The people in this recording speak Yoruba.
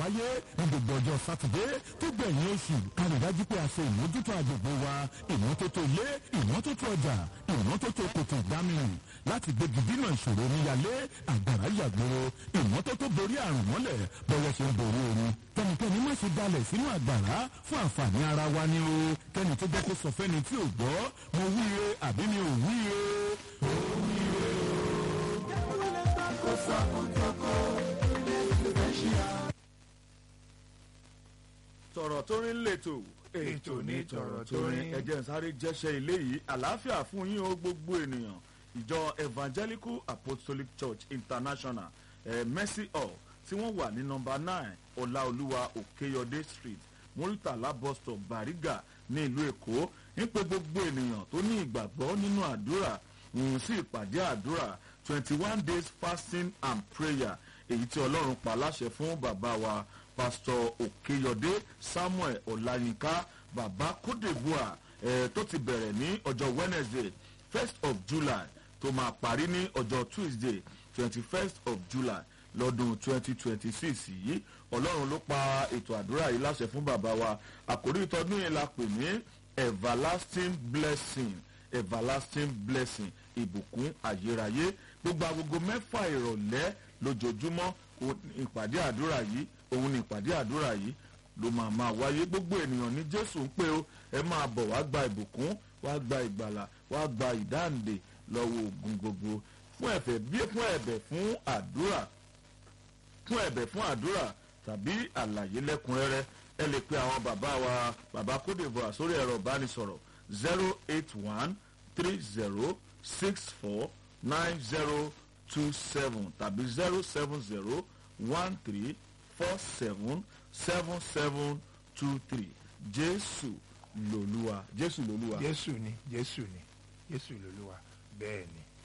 wáyé ní gbogbo ọjọ́ sátidé tó gbẹ̀yìn oṣù ká rí dájú pé a ṣe ìmójútó agbègbè wa ìmọ́tótó ilé ìmọ́tótó ọjà ìmọ́tótó kòtò ìdámìrìn láti gbégi dínà ìṣòro níyàlé àgbàrá yàgbóró ìmọ́tótó borí àrùn mọ́lẹ̀ bọ́yọ̀ ṣe ń borí oorun kẹ́nikẹ́ni má ṣe dalẹ̀ sínú àgbàrá fún àǹfààní ara wa ni o kẹ́ni tó jẹ́ kó sọ fẹ́ni tí ò gbọ́ mo wíire àbí mi ò wíire. ó wíire o. tọ̀rọ̀ tó rí lẹ́tò Ètò ní tọ̀rọ̀ tó rí. ẹ̀jẹ̀ ń sáré jẹ́ṣẹ́ ilé yìí àlàáfíà fún yín o gbogbo ènìyàn ìjọ evangelical apostolic church international eh, mercy hall tí wọ́n wà ní nọmba nine ọláolúwa òkèyọdé street muritala bus stop bariga ní ìlú èkó ń pe gbogbo ènìyàn tó ní ìgbàgbọ́ nínú àdúrà ń sí ìpàdé àdúrà twenty one days fasting and prayer èyí tí ọlọ́run pa láṣẹ fún bàbá wa pastor òkèyọdé samuel ọláyínká bàbá kódèbúà eh, tó ti bẹ̀rẹ̀ ní ọjọ́ wednesday first of july tó máa parí ní ọjọ́ tuesday twenty first of july lọ́dún twenty twenty six yìí ọlọ́run ló pa ètò àdúrà yìí láṣẹ fún bàbá wa àkórí ìtọ́dún yìí la pè ní everlasting blessing everlasting blessing ìbùkún ayérayé gbogbo agogo mẹ́fà ìrọ̀lẹ́ lójoojúmọ́ òun ni ìpàdé àdúrà yìí òun ni ìpàdé àdúrà yìí ló máa máa wáyé gbogbo ènìyàn ní jésù ń pé o ẹ máa bọ̀ wá gba ìbùkún wá gba ìgbàlà wá gba ìdáǹdè lọ́wọ́ ogun gbogbo fún ẹ̀fẹ̀ bí fún ẹ̀bẹ̀ fún àdúrà fún ẹ̀bẹ̀ fún àdúrà tàbí àlàyé lẹ́kùnrẹ́rẹ́ ẹ lè pe àwọn bàbá wa bàbá kódèvọ̀ sórí ẹ̀rọ ìbánisọ̀rọ̀ zero eight one three zero six four nine zero two seven tàbí zero seven zero one three four seven seven seven two three jésù lòlúwa jésù lòlúwa. jésù ni jésù ni jésù lolúwa bẹ́ẹ̀ ni